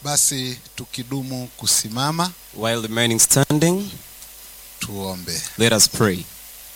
Basi tukidumu kusimama, While remaining standing, tuombe. let us pray.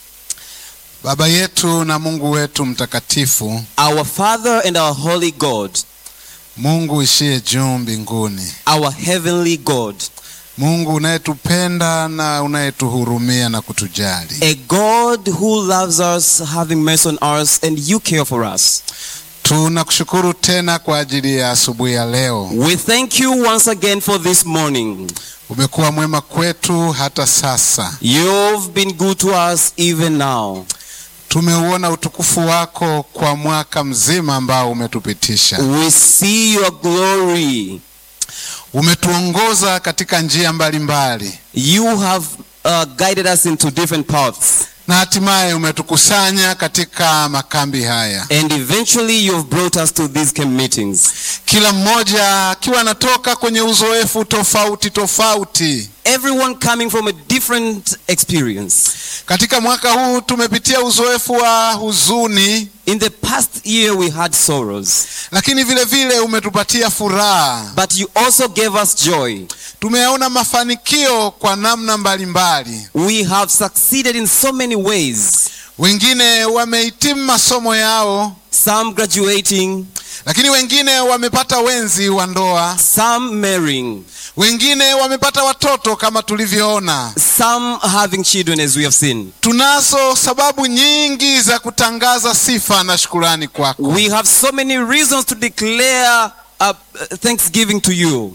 Baba yetu na Mungu wetu mtakatifu, Our Father and our holy God, Mungu ishiye juu mbinguni, our heavenly God, Mungu unayetupenda na unayetuhurumia na kutujali, a God who loves us, having mercy on us, and you care for us. tunakushukuru tena kwa ajili ya asubuhi ya leo. We thank you once again for this morning. Umekuwa mwema kwetu hata sasa, You've been good to us even now. tumeuona utukufu wako kwa mwaka mzima ambao umetupitisha. We see your glory. Umetuongoza katika njia mbalimbali You have uh, guided us into different paths. na hatimaye umetukusanya katika makambi haya, And eventually you've brought us to these camp meetings. kila mmoja akiwa anatoka kwenye uzoefu tofauti tofauti. Everyone coming from a different experience. Katika mwaka huu tumepitia uzoefu wa huzuni, In the past year we had sorrows, lakini vile vile umetupatia furaha. but you also gave us joy. Tumeyaona mafanikio kwa namna mbalimbali. We have succeeded in so many ways. Wengine wamehitimu masomo yao, Some graduating, lakini wengine wamepata wenzi wa ndoa, some marrying, wengine wamepata watoto kama tulivyoona. some having children as we have seen. Tunazo sababu nyingi za kutangaza sifa na shukurani kwako. We have so many reasons to declare uh, thanksgiving to you.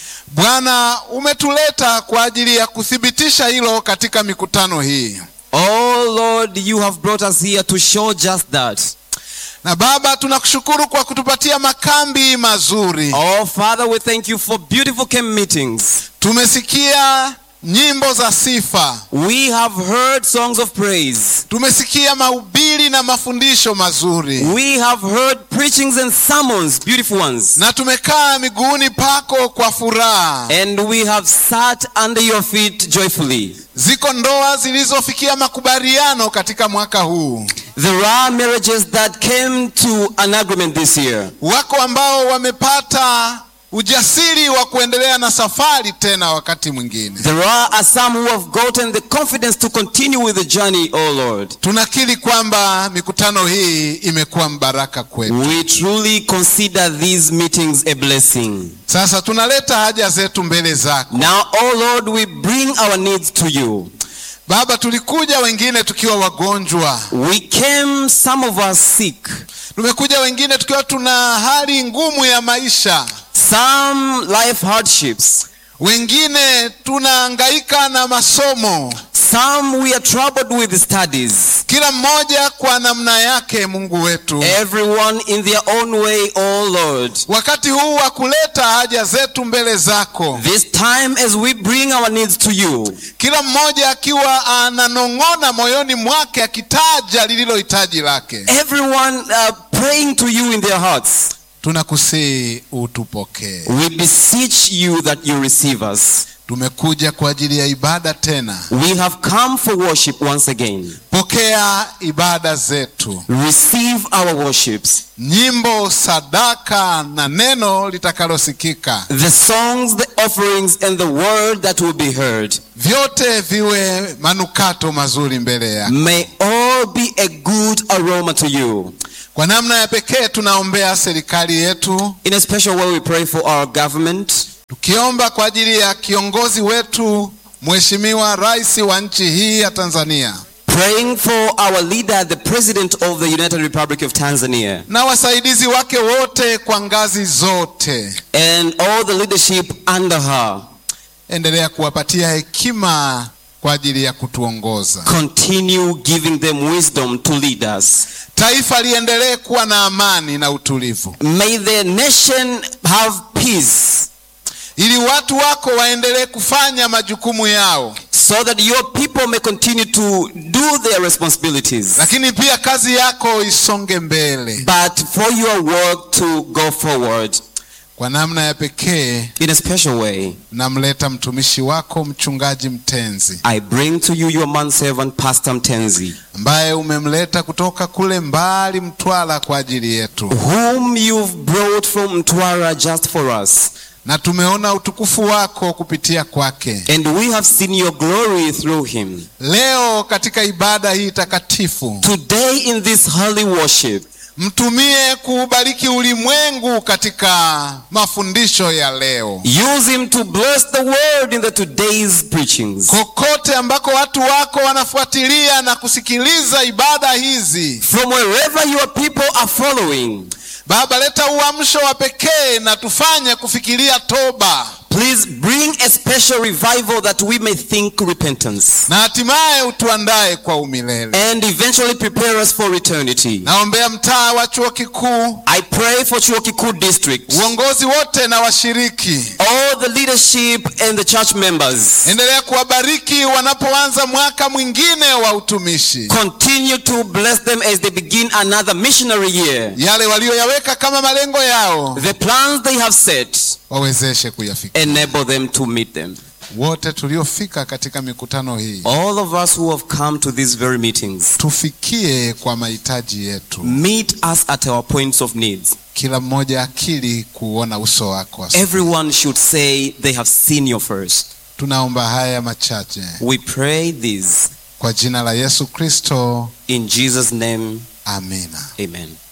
Bwana, umetuleta kwa ajili ya kuthibitisha hilo katika mikutano hii. Oh Lord, you have brought us here to show just that. Na Baba, tunakushukuru kwa kutupatia makambi mazuri. Oh Father, we thank you for beautiful camp meetings. Tumesikia nyimbo za sifa, We have heard songs of praise. tumesikia mahubiri na mafundisho mazuri, We have heard preachings and sermons, beautiful ones. na tumekaa miguuni pako kwa furaha. And we have sat under your feet joyfully. Ziko ndoa zilizofikia makubaliano katika mwaka huu, There are marriages that came to an agreement this year. wako ambao wamepata ujasiri wa kuendelea na safari tena wakati mwingine. There are some who have gotten the confidence to continue with the journey, oh Lord. Tunakiri kwamba mikutano hii imekuwa mbaraka kwetu. We truly consider these meetings a blessing. Sasa tunaleta haja zetu mbele zako Now, oh Lord, we bring our needs to you. Baba. Tulikuja wengine tukiwa wagonjwa, We came, some of us sick, tumekuja wengine tukiwa tuna hali ngumu ya maisha, some life hardships, wengine tunahangaika na masomo, some we are troubled with studies. kila mmoja kwa namna yake. Mungu wetu, Everyone in their own way, oh Lord. wakati huu wa kuleta haja zetu mbele zako, This time as we bring our needs to you, kila mmoja akiwa ananong'ona moyoni mwake akitaja lililo hitaji lake, everyone uh, praying to you in their hearts, tunakusihi utupokee. we beseech you that you receive us. Tumekuja kwa ajili ya ibada tena. We have come for worship once again. Pokea ibada zetu, Receive our worships. nyimbo, sadaka na neno litakalosikika, The songs, the offerings, and the word that will be heard. vyote viwe manukato mazuri mbele yako. May all be a good aroma to you. Kwa namna ya pekee tunaombea serikali yetu, In a special way, we pray for our government, tukiomba kwa ajili ya kiongozi wetu Mheshimiwa Rais wa nchi hii ya Tanzania praying for our leader, the President of the United Republic of Tanzania, na wasaidizi wake wote kwa ngazi zote. and all the leadership under her. Endelea kuwapatia hekima kwa ajili ya kutuongoza. Continue giving them wisdom to lead us. Taifa liendelee kuwa na amani na utulivu, May the nation have peace ili watu wako waendelee kufanya majukumu yao, so that your people may continue to do their responsibilities, lakini pia kazi yako isonge mbele. but for your work to go forward Kwa namna ya pekee, in a special way. namleta mtumishi wako mchungaji Mtenzi, I bring to you your manservant, Pastor Mtenzi, ambaye umemleta kutoka kule mbali Mtwara kwa ajili yetu. whom you've brought from Mtwara just for us. na tumeona utukufu wako kupitia kwake. and we have seen your glory through him. Leo katika ibada hii takatifu, Today in this holy worship, mtumie kuubariki ulimwengu katika mafundisho ya leo. use him to bless the word in the today's preachings. Kokote ambako watu wako wanafuatilia na kusikiliza ibada hizi, From wherever your people are following, Baba, leta uamsho wa pekee na tufanye kufikiria toba please bring a special revival that we may think repentance na hatimaye utuandae kwa umilele. and eventually prepare us for eternity. Naombea mtaa wa chuo kikuu, I pray for Chuo Kikuu District, uongozi wote na washiriki, all the leadership and the church members. endelea kuwabariki wanapoanza mwaka mwingine wa utumishi. Continue to bless them as they begin another missionary year. Yale walioyaweka kama malengo yao The plans they have set, wawezeshe kuyafikia. enable them to meet them. Wote tuliofika katika mikutano hii All of us who have come to these very meetings, tufikie kwa mahitaji yetu, meet us at our points of needs. kila mmoja akili kuona uso wako. asubuhi. Everyone should say they have seen you first. Tunaomba haya machache We pray this kwa jina la Yesu Kristo, in Jesus' name. amina. Amen.